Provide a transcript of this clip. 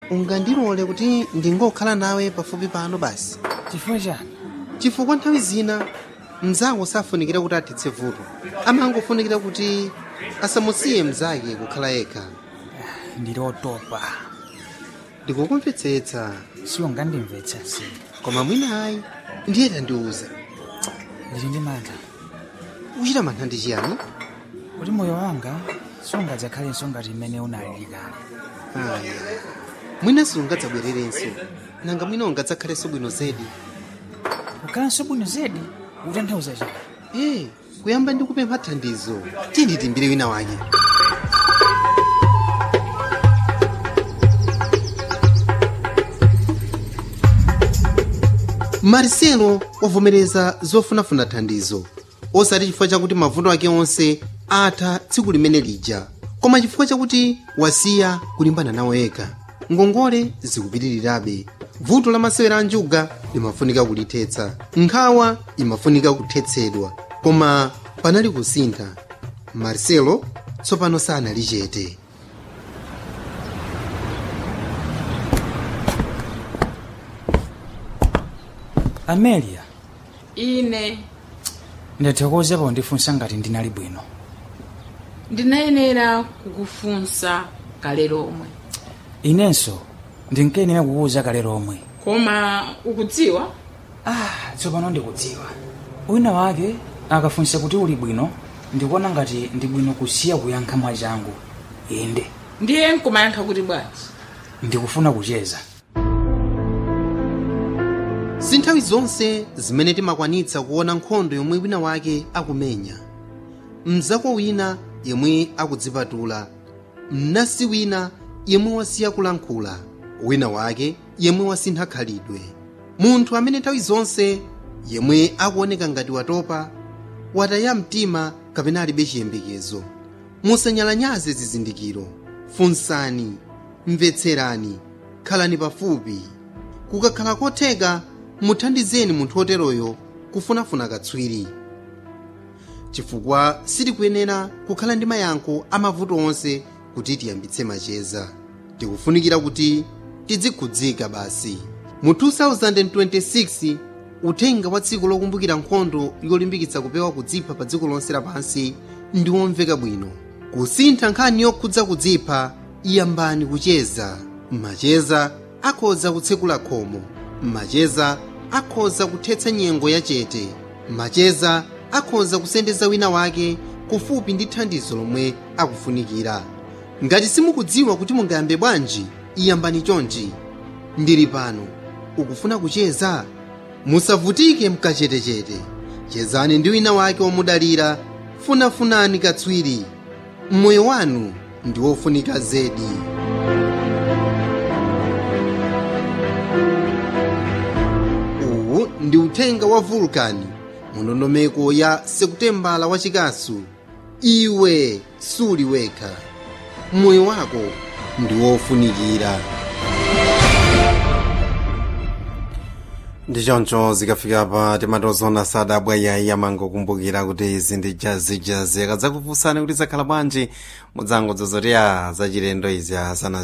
ungandilole kuti ndingokhala nawe pafupi pano basi chifukwa chani chifukwa nthawi zina mnzako safunikira kuti athetse vuto amangofunikira kuti asamusiye mnzake kukhala yekha ndili otopa ndikukumvetsetsa siungandimvetsa si koma mwina ayi ndiye tandiuza ndili ndi mantha uchita mantha ndi chiyani kuti moyo wanga sungadzakhalenso ngati mmene unalili kale aya mwina sungadzabwererenso nanga mwina ungadzakhalenso bwino zedi kukhalanso bwino zedi utanthauza chani ee kuyamba ndi kupempha thandizo tiyeni timbire wina wake marcelo wavomereza zofunafuna thandizo osati chifukwa chakuti mavuto ake onse atha tsiku limene lija koma chifukwa chakuti wasiya kulimbana nawo yekha ngongole zikupitirirabe vuto la masewera a njuga limafunika kulithetsa nkhawa imafunika kuthetsedwa koma panali kusintha marcelo tsopano sanali chete amelia ine ndathokoza pondifunsa ngati ndinali bwino ndinayenera kukufunsa kale lomwe inenso ndinkayenera kukuwuza kale lomwe koma ukudziwa ah tsopano ndikudziwa wina wake akafunsa kuti uli bwino ndikuona ngati ndi bwino kusiya kuyankha mwachangu inde ndiye nkumayankha kuti bwanji ndikufuna kucheza si nthawi zonse zimene timakwanitsa kuona nkhondo yomwe wina wake akumenya mzako wina yemwe akudzipatula mnasi wina yemwe wasiya kulankhula wina wake yemwe wasintha khalidwe munthu amene nthawi zonse yemwe akuoneka ngati watopa wataya mtima kapena alibe chiyembekezo musanyalanyaze zizindikiro funsani mvetserani khalani pafupi kukakhala kotheka muthandizeni munthu oteroyo kufunafuna katswiri chifukwa sitikuyenera kukhala ndi mayankho amavuto onse kuti tiyambitse macheza tikufunikira kuti tidzikhudzika basi mu 2026 uthenga wa tsiku lokumbukira nkhondo yolimbikitsa kupewa kudzipha pa dziko lonse lapansi ndi womveka bwino kusintha nkhani yokhudza kudzipha iyambani kucheza macheza akhoza kutsekula khomo macheza akhoza kuthetsa nyengo yachete macheza akhoza kusendeza wina wake kufupi ndi thandizo lomwe akufunikira ngati simukudziwa kuti mungayambe bwanji iyambani chonchi ndili pano ukufuna kucheza musavutike mkachetechete chezani ndi wina wake womudalira funafunani katswiri moyo wanu ndi wofunika zedi uwu ndi uthenga wa vulkani mu ndondomeko ya sekutembala wachikasu iwe suli wekha moyo wako ndi wofunikira ndichoncho zikafika pa timatozona sadabwaya yamangokumbukira kuti izi ndi jazijazi akadzakufunsani kuti zakhala bwanji mudzangodzoza kuti a zachilendo izi asana